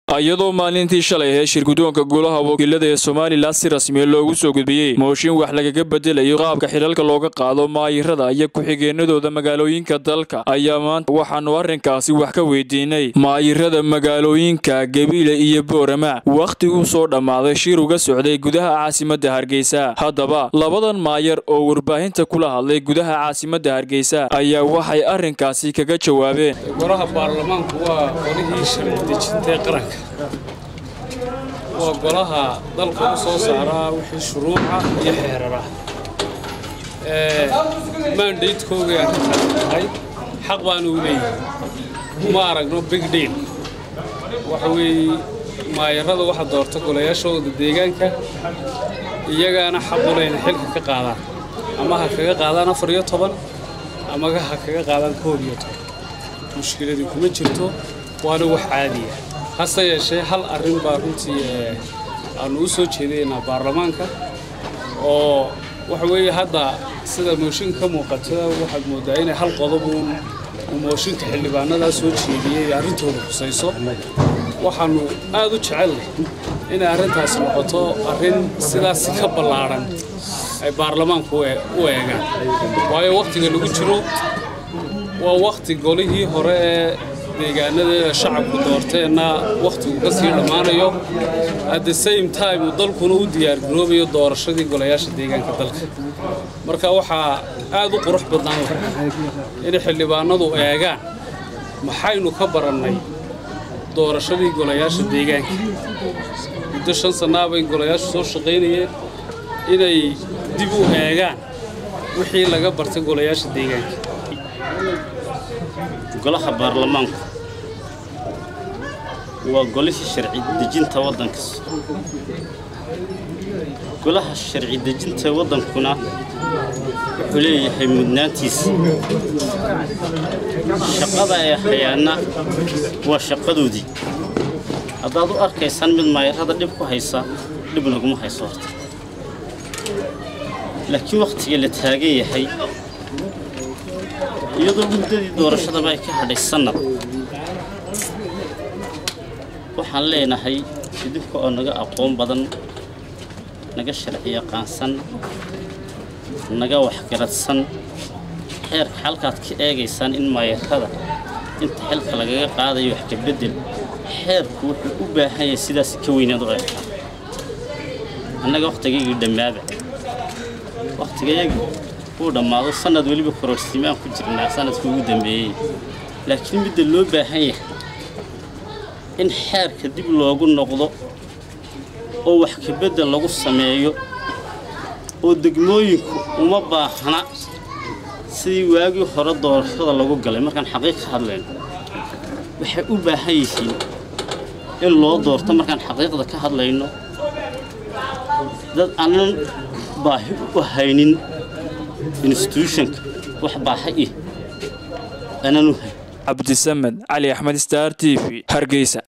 iyadoo maalintii shalay ahayd shirgudoonka golaha wakiilada ee somalilan si rasmiya loogu soo gudbiyey mooshin wax lagaga bedelayo qaabka xilalka looga qaado maayirada iyo ku-xigeenadooda magaalooyinka dalka ayaa maanta waxaanu arrinkaasi wax ka weydiinay maayirada magaalooyinka gabiile iyo boorama wakhtiguu soo dhammaaday shir uga socday gudaha caasimadda hargeysa haddaba labadan maayar oo warbaahinta kula hadlay gudaha caasimadda hargeysa ayaa waxay arrinkaasi kaga jawaabeen golaha baarlamaanku waa qolihii sharci dejintay qaranka waa golaha dalka u soo saaraa wixii shuruuca iyo xeerara maandaydkoogay arrintaas tahay xaq baanu u leeyahay uma aragno big deal waxa weeye maayarada waxa doorta golayaashooda deegaanka iyagaana xaq u leyna xilka ka qaadaan ama ha kaga qaadaan afar iyo toban ama ha kaga qaadaan koob iyo toban mushkiladii kuma jirto waana wax caadiya hase yeeshee hal arrin baa runtii aanu u soo jeedaynaa baarlamaanka oo waxa weeye hadda sida mooshinka ka muuqata waxaad mooddaa inay hal qodobuun uu mooshinka xildhibaanadaa soo jeediyey arrintooda khusayso waxaannu aad u jecelnay inay arrintaas noqoto arrin sidaas ka ballaadhan ay baarlamaanku u eegaan waayo wakhtiga lagu jiro waa wakhti golihii hore ee deegaanadeeda shacabku doorteenna wakhtigu ka sii dhammaanayo at the same time uu dalkuna u diyaargaroobayo doorashadii golayaasha deegaanka dalka marka waxaa aad u qurux badnaan lahay inay xildhibaanadu eegaan maxaynu ka barannay doorashadii golayaasha deegaanka muddo shan sannaa bay golayaashu soo shaqaynayeen inay dib u eegaan wixii laga bartay golayaasha deegaanka golaha baarlamaanku waa golihii sharci dejinta waddanka golaha sharci dejinta waddankuna wuxuu leeyahay mudnaantiisa shaqada ee hayaana waa shaqadoodii haddaad u arkaysaan mid maayarada dhib ku haysa dhib naguma hayso horta laakiin wakhtiga la taagan yahay iyadoo muddadii doorashadaba ay ka hadhay sannad waxaan leenahay idinka oo naga aqoon badan naga sharci yaqaansan naga waxgaradsan xeerka xalkaad ka eegaysaan in maayarada inta xilka lagaga qaadayo wax ka beddel xeerku wuxuu u baahan yahay sidaas ka weynaad u eegtaa annaga wakhtigaygii dhammaaba wakhtigayagii uu dhammaado sannad weliba kororsiimaan ku jirnaa sannadkii ugu dambeeyey laakiin midda loo baahan yahay in xeerka dib loogu noqdo oo wax ka beddel lagu sameeyo oo degmooyinku uma baahna sidii waagii hore doorashada lagu galay markaan xaqiiq ka hadlayno waxay u baahan yihiin in loo doorto markaan xaqiiqda ka hadlayno dad aanan baahi u haynin instituushonka wax baaxa ih aanan u hayn cabdisamed cali axmed star t v hargeysa